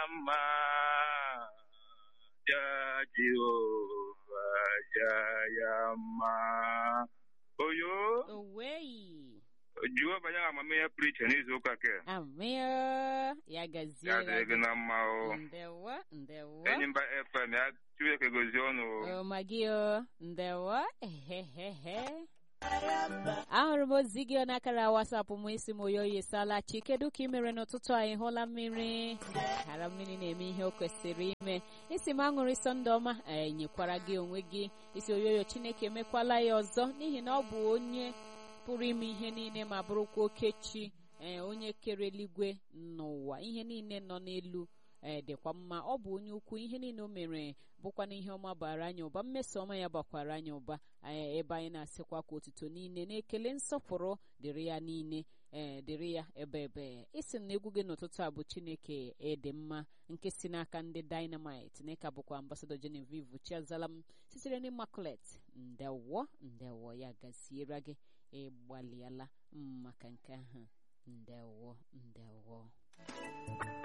mma ja Jehova ja ya mma oyo Owei. Jehova ya amamihe preach n'izu ụka ke Amir. Ya gazie. ya dịrị gị na mma o Ndewo. Ndewo. Enyimba FM ya Chineke gozie ọnụ o Oh, Magio. Ndewo. Ehehehe. ahụrụ m ozi gị n'akara wasapụ m isi m oyoyi salachi kedu ka ị mere n'ụtụtụ anyị hụla mmiri ghara mmiri na-eme ihe o kwesịrị ime isi m aṅụrị sọnde ọma enyekwara gị onwe gị isi oyoyo chineke emekwala ya ọzọ n'ihi na ọ bụ onye pụrụ ime ihe niile ma bụrụkwa okechi ee onye kere eluigwe n'ụwa ihe niile nọ n'elu ee dịkwa mma ọ bụ onye ukwu ihe niile o mere bụkwa na ihe ọma bara anyị ụba mmeso ọma ya bakwara anyị ụba ee ebe anyị na-asịkwa ka otuto niile na-ekele nsọpụrụ dịrị ya niile ee dịrị ya ebe ebe isi na egwu gị n'ụtụtụ a bụ chineke ịdị mma nke si n'aka ndị dynamite na ịka bụkwa ambasadọ genevieve chiazala m sitere n'immaculate ndewo ndewo ya gaziere gị ịgbalịala maka nke ahụ ndewo ndewo